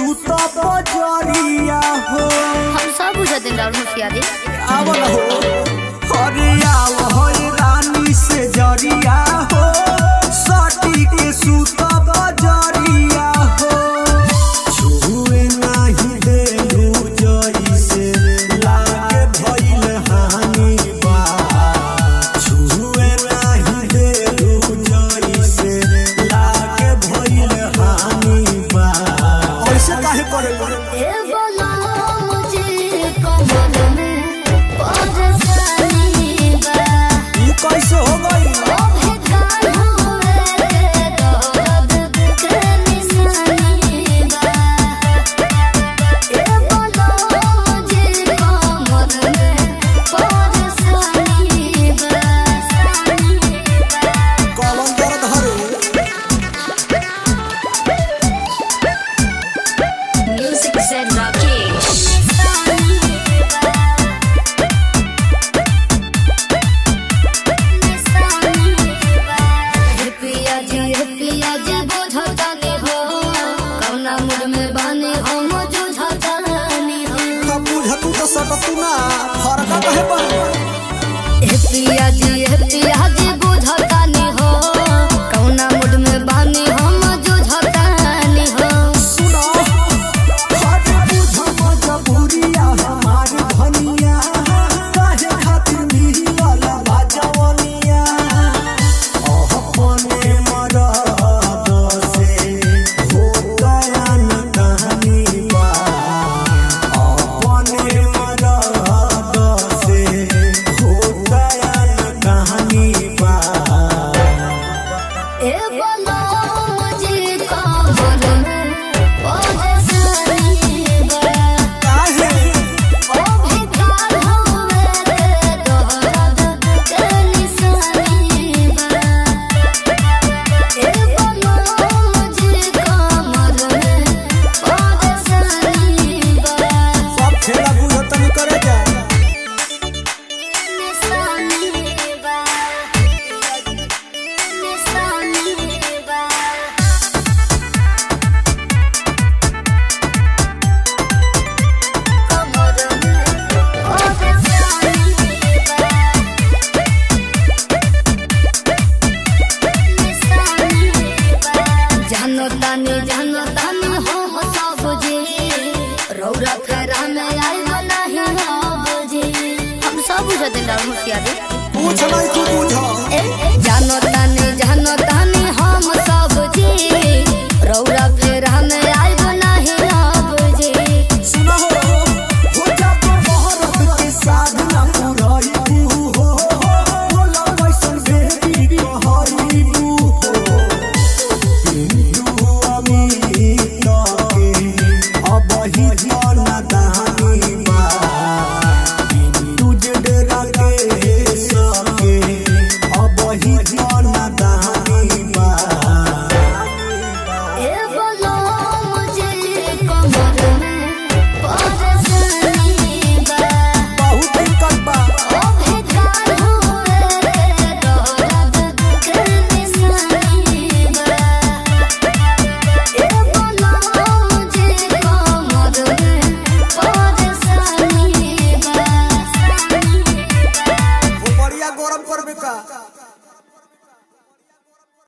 सूत बजरिया हो हम सब बुझत दिन राउर होशियारी आवल हो अरे आव हो रानी से जरिया हो सटी के सूत बजरिया हो छुए नाही दे जइसे लागे भइल हानि बा छुए नाही दे जइसे लागे भइल हानि बा ऐसे काहे करे ए बोला मुझे कमर में परेशानी बा ई कैसे हो गई ओ भेकाल हुए के दर्द के निशानी बा ए बोला मुझे कमर में परेशानी बा कलम दर्द हरे Music said Rakesh. पिया जी पिया जी बुझतानी हो कौना मुड़ में बानी हो मुझुझतानी हो का बुझतू तो सटतू ना फरका कहे पर हे पिया जी हे पिया जी बुझतानी हो कौना मुड़ में बानी हो मुझुझतानी हो सुनो हट बुझ मजबूरिया हमार धनिया काहे खातिर मिलल बाजवनिया ओह पने मरद से हो गया न कहानी बा अपने मरद से हो गया न कहानी बा ए बोलो मुझे कमर में परेशानी बा काहे ओ भिखार हुए के दर्द के निशानी बा ए बोलो मुझे कमर में परेशानी बा सब खेला बुझतनी करे जा निशानी बा निशानी बा कमर में परेशानी बा जानो तानी जानो तानी हो हो सब जी रौरा फेरा में आई नहीं हो जी हम सब बुझते ना होशियारी पूछ नहीं तू बुझ ए, ए, जानो तानी